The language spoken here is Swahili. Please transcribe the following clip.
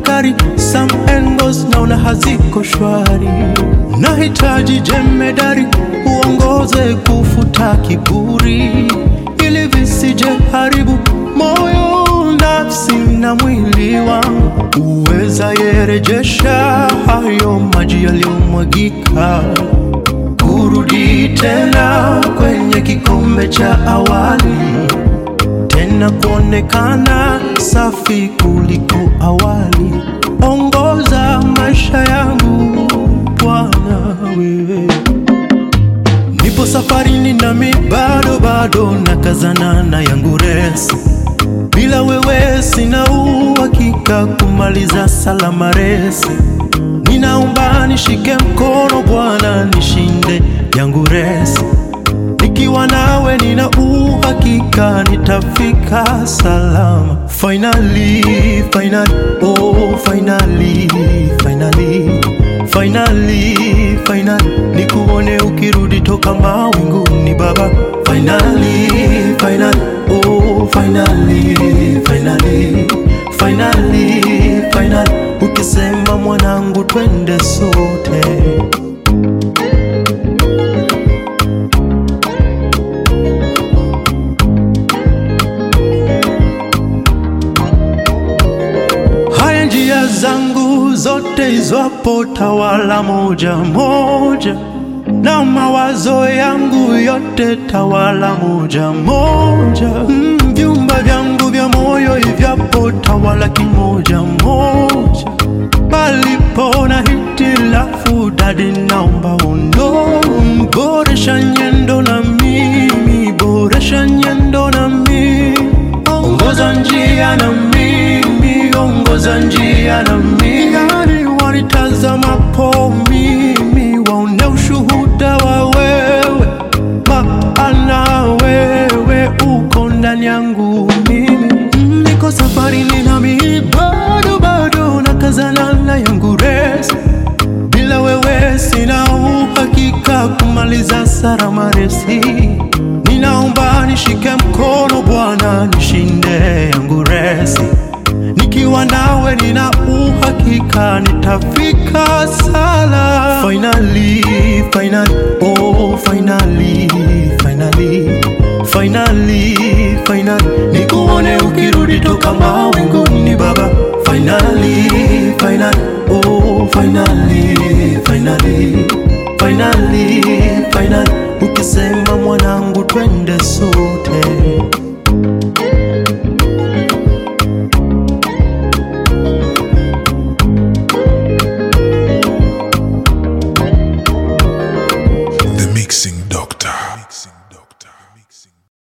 tafakari, some angles naona haziko shwari. Nahitaji jemedari uongoze kufuta kiburi, ili visije haribu moyo, nafsi na mwili wangu. Uweza yerejesha hayo maji yaliyomwagika kurudi tena kwenye kikombe cha awali, tena kuonekana safi kuliko awali. Ongoza maisha yangu Bwana, wewe nipo safarini, nami bado bado nakazana na yangu resi. Bila wewe sina uhakika kumaliza salama resi. Ninaomba nishike mkono Bwana, nishinde yangu resi. Nikiwa nawe nina uhakika nitafika salama. Finally, finally, oh finally, finally, finally, finally, nikuone ukirudi toka mawinguni Baba. Finally, finally, oh finally, finally, finally, finally, ukisema mwanangu, twende sote. Haya njia zangu zote izwapo tawala moja moja, na mawazo yangu yote tawala moja moja. Mm, vyumba vyangu vya moyo hivyapo tawala kimoja moja. Palipo na hitilafu dadi, naomba undo, boresha nyendo na mimi, boresha nyendo na mimi, ongoza njia na mimi, ongoza njia na mimi. Yani wanitazamapo mimi, waone ushuhuda wa wewe, maana wewe uko ndani yangu mimi. Mm, Niko safarini nami bado bado nakazana na yangu resi bila wewe sina uhakika kumaliza salama resi. Ninaomba nishike mkono Bwana, nishinde yangu resi. Nikiwa nawe nina uhakika nitafika sala. Finally, finally, oh finally, finally, finally, finally, nikuone ukirudi toka mawinguni Baba. Finally, finally, oh finally, finally, finally, finally, ukisema